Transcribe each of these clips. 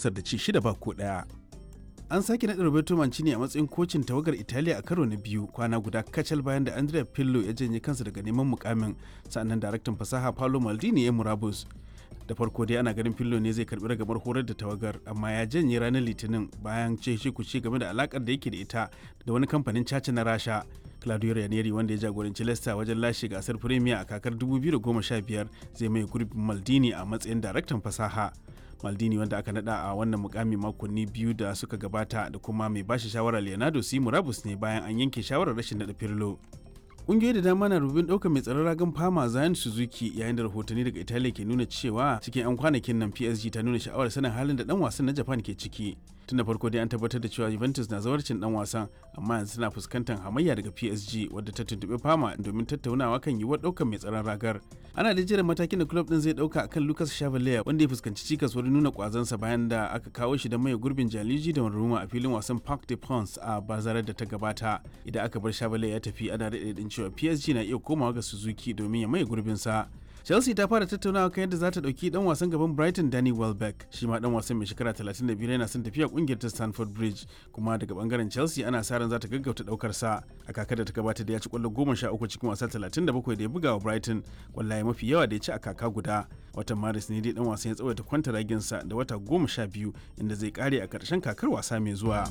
masar da ci shida ba ko ɗaya an sake naɗa Roberto Mancini a matsayin kocin tawagar Italiya a karo na biyu kwana guda kacal bayan da Andrea Pirlo ya janye kansa daga neman mukamin sannan daraktan fasaha Paolo Maldini ya murabus da farko dai ana ganin Pirlo ne zai karbi ragamar horar da tawagar amma ya janye ranar litinin bayan ce shi kuce game da alakar da yake da ita da wani kamfanin caca na Rasha Claudio Ranieri wanda ya jagoranci Leicester wajen lashe gasar Premier a kakar 2015 zai mai gurbin Maldini a matsayin daraktan fasaha. Maldini wanda aka nada a wannan mukami makonni biyu da suka gabata da kuma mai bashi shawara Leonardo C. Murabus ne bayan an yanke shawarar rashin nada Pirlo. Ƙungiyoyi da dama na rubin ɗaukar mai tsaron ragan fama Zayan Suzuki yayin da rahotanni daga Italiya ke nuna cewa cikin 'yan kwanakin nan PSG ta nuna sha'awar sanin halin da ɗan wasan na Japan ke ciki. Tun da farko dai an tabbatar da cewa Juventus na zawarcin ɗan wasan amma yanzu tana fuskantar hamayya daga PSG wadda ta tuntuɓi fama domin tattaunawa kan yiwuwar ɗaukar mai tsaron ragar. Ana da jiran matakin da club ɗin zai ɗauka akan Lucas Chevalier wanda ya fuskanci cikas wurin nuna kwazansa bayan da aka kawo shi da mai gurbin Jaliji da Roma a filin wasan Parc des Princes a bazarar da ta gabata. Idan aka bar Chevalier ya tafi ana daɗe cewa PSG na iya komawa ga Suzuki domin ya maye gurbinsa. Chelsea ta fara tattaunawa kan yadda za ta ɗauki ɗan wasan gaban Brighton Danny Welbeck shi ma ɗan wasan mai shekara 35 yana son tafiya ƙungiyar ta Stamford Bridge kuma daga bangaren Chelsea ana sa ran za ta gaggauta ɗaukar sa a kakar da ta gabata da ya ci ƙwallo 13 cikin wasa 37 da ya buga wa Brighton kwallaye mafi yawa da ya ci a kaka guda watan Maris ne dai ɗan wasan ya tsawaita kwanta raginsa da wata 12 inda zai kare a ƙarshen kakar wasa mai zuwa.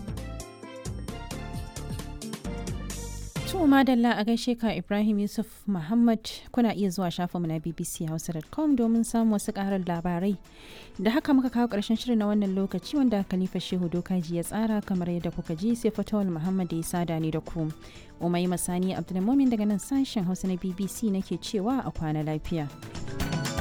To madalla a gaishe ka Ibrahim Yusuf Muhammad kuna iya zuwa shafinmu na bbchausa.com domin samun wasu karar labarai. Da haka muka kawo ƙarshen shirin na wannan lokaci wanda Khalifa Shehu Dokaji ya tsara kamar yadda kuka ji sai Fatawul Muhammad ya sada ni da ku. Umai Masani Abdulmumin daga nan sashen Hausa na BBC nake cewa a kwana lafiya.